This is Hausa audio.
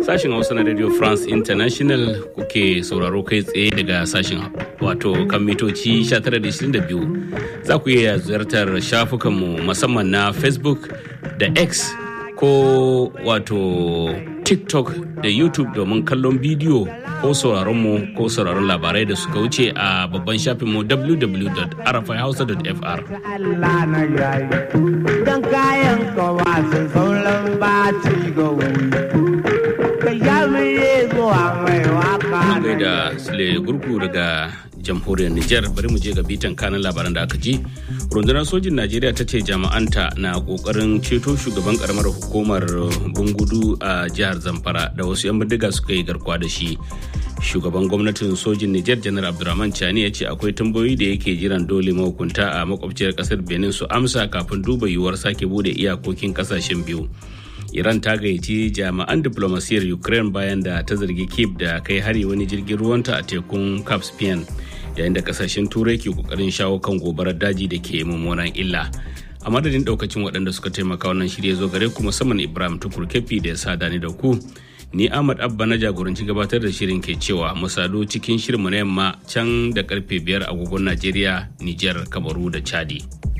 Sashen Hausa na Radio France International kuke sauraro kai tsaye daga sashen wato kan mitoci 1922 za ku iya ziyartar shafukanmu musamman na Facebook da X ko wato TikTok da YouTube domin kallon bidiyo ko sauraron mu ko sauraron labarai da suka wuce a babban shafinmu www.rfihausa.fr. Allah na yayi don kayan kowa sun sauran baci ga wuri. Ka yamire zuwa mai waka na da Sule Gurgu daga jamhuriyar Nijar bari mu je ga bitan kanan labaran da aka ji. Rundunar sojin Najeriya ta ce jami'anta na kokarin ceto shugaban karamar hukumar Bungudu a jihar Zamfara da wasu 'yan bindiga suka yi garkuwa da shi. Shugaban gwamnatin sojin Nijar Janar Abdurrahman Chani ya ce akwai tambayoyi da yake jiran dole mahukunta a makwabciyar kasar Benin su amsa kafin duba yiwuwar sake bude iyakokin kasashen biyu. Iran ta gayyaci jami'an diplomasiyar Ukraine bayan da ta zargi Kiev da kai hari wani jirgin ruwanta a tekun Caspian yayin da kasashen turai ke kokarin shawo kan gobarar daji da ke mummunan illa. A madadin daukacin waɗanda suka taimaka wannan shirya zo gare ku musamman Ibrahim Tukur Kefi da ya sada ni da ku. Ni Ahmad Abba na jagoranci gabatar da shirin ke cewa mu sadu cikin shirinmu na yamma can da karfe biyar agogon Najeriya, Nijar, Kamaru da Chadi.